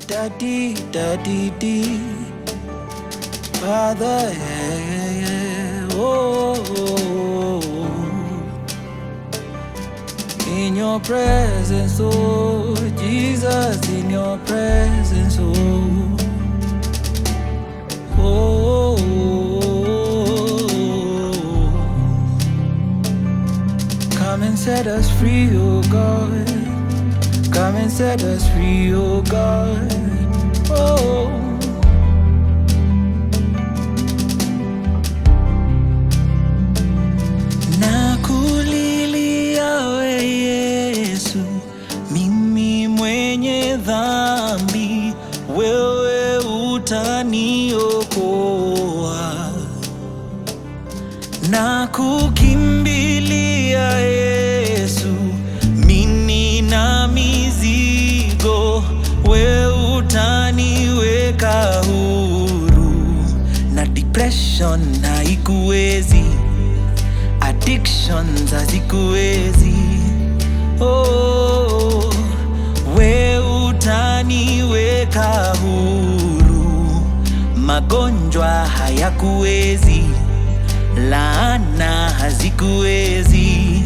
Daddy, daddy, dee. Father, yeah, yeah, yeah. Oh, oh, oh. in your presence, oh Jesus, in your presence, oh. Oh, come and set us free, oh God. Come and set us free, oh God. Oh. Nakulilia we Yesu, mimi mwenye dhambi, wewe utaniokoa. Nakukimbilia Yesu, mimi na mizigo, wewe utaniweka huru, na depression haikuwezi addictions hazikuwezi. Oh, we utaniweka huru, magonjwa hayakuwezi, laana hazikuwezi.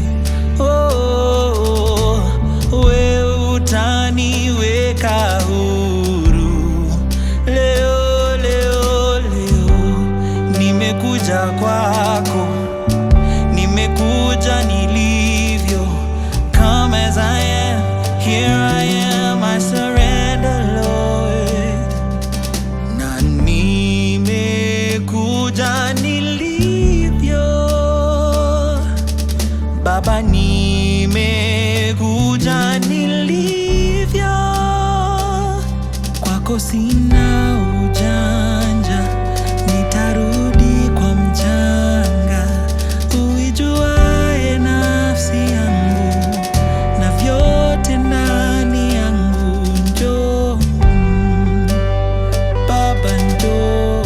Oh, we utaniweka huru leo, leo, leo nimekuja kwako nimekuja nilivyo come as I am here I am I surrender Lord na nimekuja nilivyo Baba nimekuja nilivyo kwako sina ujanja nitarudi kwa mchanga uijuaye nafsi yangu na vyote ndani yangu njoo baba njoo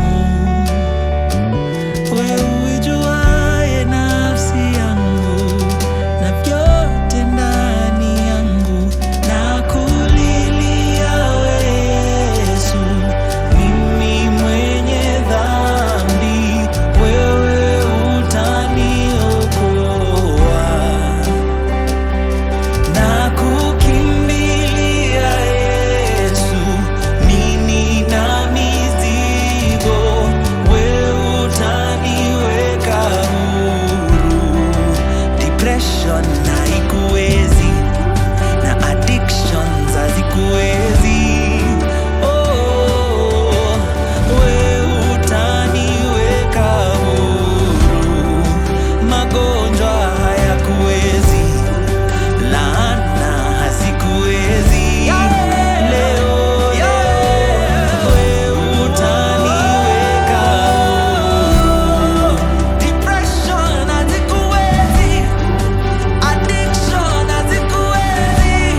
wewe uijuaye nafsi yangu na vyote ndani yangu na kulilia we Yesu, mimi mwenye dhambi, wewe utaniokoa na kukimbilia Yesu, mimi na mizigo, wewe utaniweka huru. Depression haikuwezi na addictions hazikuwezi. Oh, wewe utaniweka huru, magonjwa hayakuwezi laana hazikuwezi. Leo wewe utaniweka huru. Depression hazikuwezi, addiction hazikuwezi.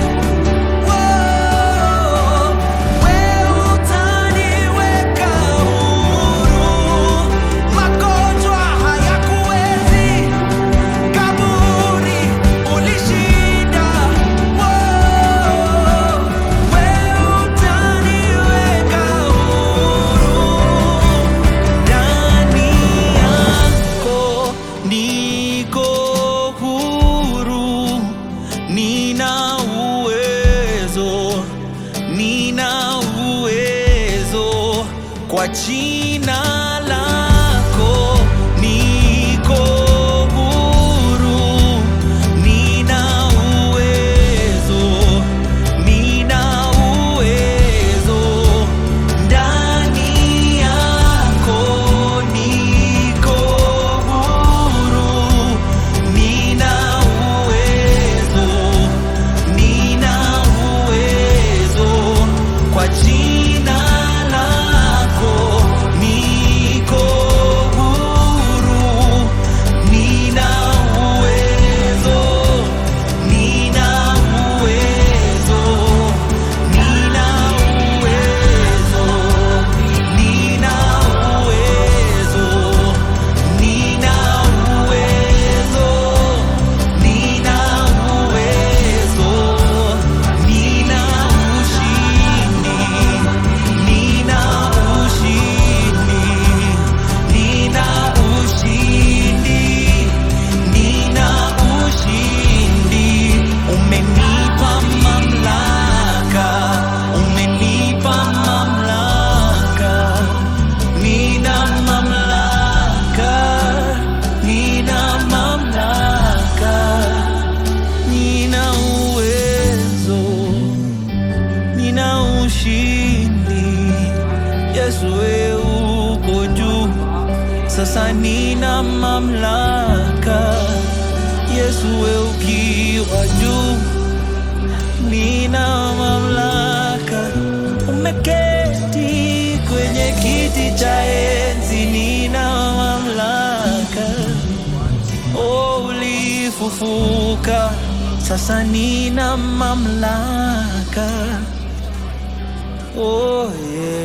Wow, wewe utaniweka huru. Magonjwa hayakuwezi kaburi ulishinda, Wow, wewe utaniweka huru. Ndani yako niko huru, nina uwezo, nina uwezo kwa jina lako niko huru, nina uwezo, nina uwezo ndani yako niko huru, nina uwezo, nina uwezo kwa jina lako niko sasa nina mamlaka. Yesu we ukiwa juu, nina mamlaka. Umeketi kwenye kiti cha enzi, nina mamlaka. Oh, ulifufuka, sasa nina mamlaka. Oh, yeah.